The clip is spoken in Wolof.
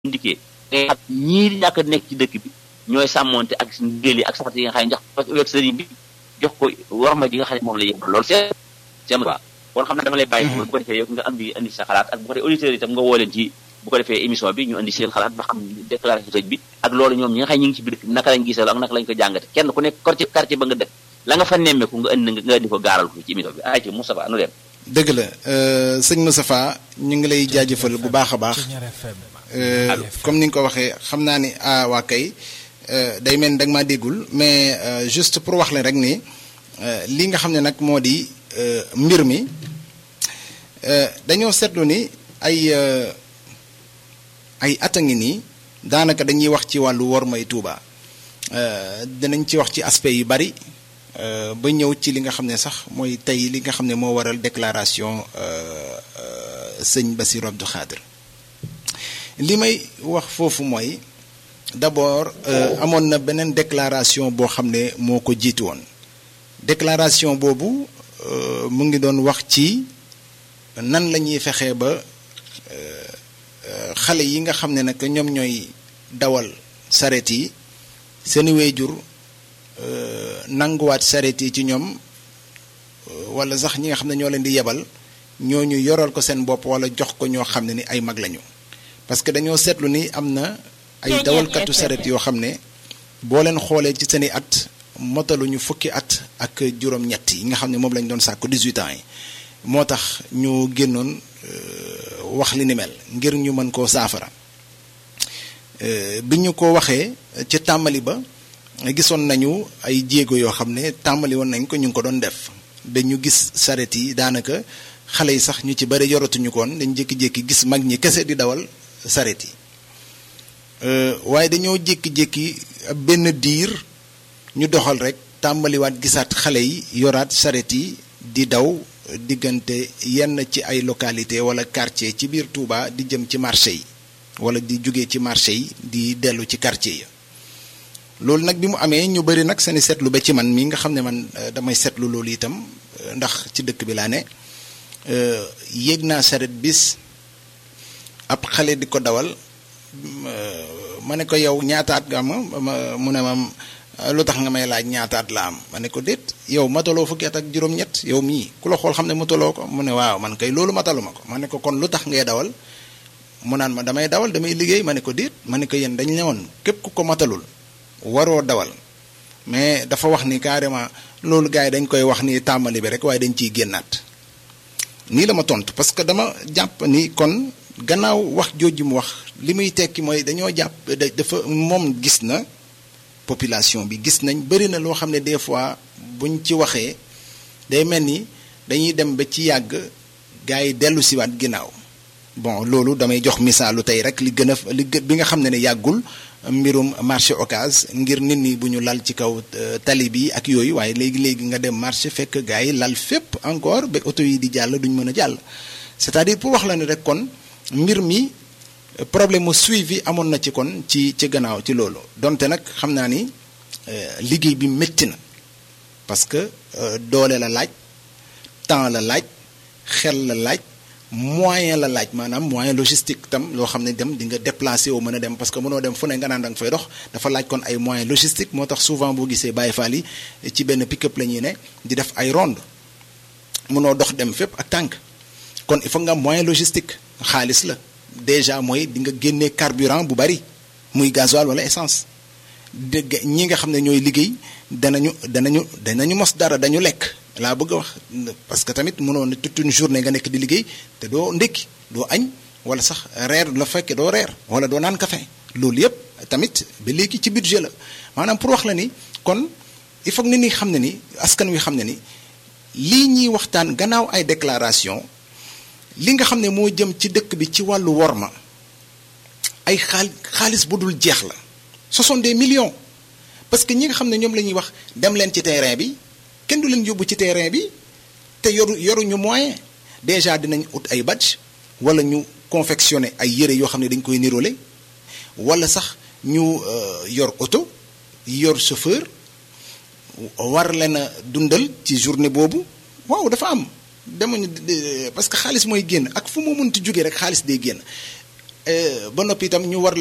indiqué nga xam ñii di ñàkk a nekk ci dëkk bi ñooy sàmmonte ak ndigal yi ak saxat yi nga xam ne jox ko sëriñ bi jox ko warma ji nga xam ne moom la yëpp loolu c'est c'est quoi kon xam ne dama lay bàyyi bu ko defee yow nga andi andi sa xalaat ak bu ko defee auditeurs itam nga woo leen ci bu ko defee émission bi ñu andi seen xalaat ba xam déclaration sëñ bi ak loolu ñoom ñi nga xam ne ñu ngi ci biir dëkk bi naka lañ gisal ak naka lañ ko jàngate kenn ku nekk quartier quartier ba nga dëkk la nga fa nemmeeku nga andi nga andi ko gaaral ko ci émission bi ay ci Moustapha nu leen dëgg la sëñ Moustapha ñu ngi lay jaajëfal bu baax a baax comme ni nga ko waxee xam naa ni ah waa kay day mel ni da nga maa déggul mais juste pour wax leen rek ni li nga xam ne nag moo di mbir mi dañoo seetlu ni ay ay at a ngi nii daanaka dañuy wax ci wàllu wormay Tuuba dinañ ci wax ci aspect yu bari ba ñëw ci li nga xam ne sax mooy tey li nga xam ne moo waral déclaration sëñ Bassirou Abdou Khadre li may wax foofu mooy d'abord amoon na beneen déclaration boo xam ne moo ko jiitu woon déclaration boobu mu ngi doon wax ci nan la ñuy fexee ba xale yi nga xam ne nag ñoom ñooy dawal saret yi seeni waajur nanguwaat saret yi ci ñoom wala sax ñi nga xam ne ñoo leen di yebal ñooñu yoral ko seen bopp wala jox ko ñoo xam ne ni ay mag lañu parce que dañoo seetlu ni am na ay dawalkatu saret yoo xam ne boo leen xoolee ci seeni at motaluñu fukki at ak juróom-ñett yi nga xam ne moom lañ doon sàkku 18 ans yi moo tax ñu génnoon wax li ni mel ngir ñu mën koo saafara bi ñu ko waxee ci tàmbali ba gisoon nañu ay jéego yoo xam ne tàmbali woon nañ ko ñu ngi ko doon def ba ñu gis saret yi daanaka xale yi sax ñu ci bari yoratuñu koon dañ jékki-jékki gis mag ñi kese di dawal saret yi waaye dañoo jékki-jékki benn diir ñu doxal rek tàmbaliwaat gisaat xale yi yoraat saret yi di daw diggante yenn ci ay localité wala quartier ci biir Touba di jëm ci marché yi wala di jóge ci marché yi di dellu ci quartier yi loolu nag bi mu amee ñu bari nag seeni seetlu ba ci man mii nga xam ne man damay seetlu loolu itam ndax ci dëkk bi laa ne yéeg naa saret bis ab xale di ko dawal ma ne ko yow ñaataat nga ma mu ne ma lu tax nga may laaj ñaataat la am ma ne ko déet yow mataloo fukki at ak juróom-ñett yow mii ku la xool xam ne mataloo ko mu ne waaw man kay loolu matalu ma ko ma ne ko kon lu tax ngay dawal mu naan ma damay dawal damay liggéey ma ne ko déet ma ne ko yéen dañ ne woon képp ku ko matalul waroo dawal mais dafa wax ni carrément loolu gars yi dañ koy wax ni tàmbali bi rek waaye dañ ciy génnaat nii la ma tontu parce que dama jàpp ni kon gannaaw wax jooju mu wax li muy tekki mooy dañoo jàpp dafa moom gis na population bi gis nañ bëri na loo xam ne des fois buñ ci waxee day mel ni dañuy dem ba ci yàgg gars yi dellu siwaat ginnaaw bon loolu damay jox misaalu tey rek li gën a li bi nga xam ne ne yàggul mbirum marché occas ngir nit ñi bu ñu lal ci kaw tali bi ak yooyu waaye léegi-léegi nga dem marché fekk gars yi lal fépp encore ba oto yi di jàll duñ mën a jàll c'est-à-dire pour wax la ne rek kon mbir mi problème mu suivi amoon na ci kon ci ci gannaaw ci loolu donte nag xam naa ni liggéey bi métti na parce que doole la laaj temps la laaj xel la laaj moyen la laaj maanaam moyen logistique tam loo xam ne dem di nga déplacé wu mën a dem parce que mënoo dem fu ne nga naan da nga fay dox dafa laaj kon ay moyen logistique moo tax souvent boo gisee Baye Fall yi ci benn pick-up la ñuy ne di def ay ronde mënoo dox dem fépp ak tànk kon il faut nga am moyen logistique xaalis la déjà mooy di nga génnee carburant bu bari muy gasoil wala essence dégg ñi nga xam ne ñooy liggéey danañu danañu danañu mos dara dañu lekk laa bëgg a wax parce que tamit mënoo ne toute une journée nga nekk di liggéey te doo ndékki doo añ wala sax reer la fekke doo reer wala doo naan café loolu yépp tamit ba léegi ci budget la maanaam pour wax la ni kon il faut que nit ñi xam ne ni askan wi xam ne ni lii ñuy waxtaan gannaaw ay déclaration li nga xam ne moo jëm ci dëkk bi ci wàllu worma ay xaal xaalis bu dul jeex la ce sont des millions parce que ñi nga xam ne ñoom la ñuy wax dem leen ci terrain bi kenn du leen yóbbu ci terrain bi te yoru yoruñu moyen déjà dinañ ut ay badge wala ñu confectionner ay yére yoo xam ne dañ koy nirole wala sax ñu yor oto yor chauffeur war leen a dundal ci journée boobu waaw dafa am demuñu parce que xaalis mooy génn ak fu mu mënti jógee rek xaalis day génn ba noppi itam ñu war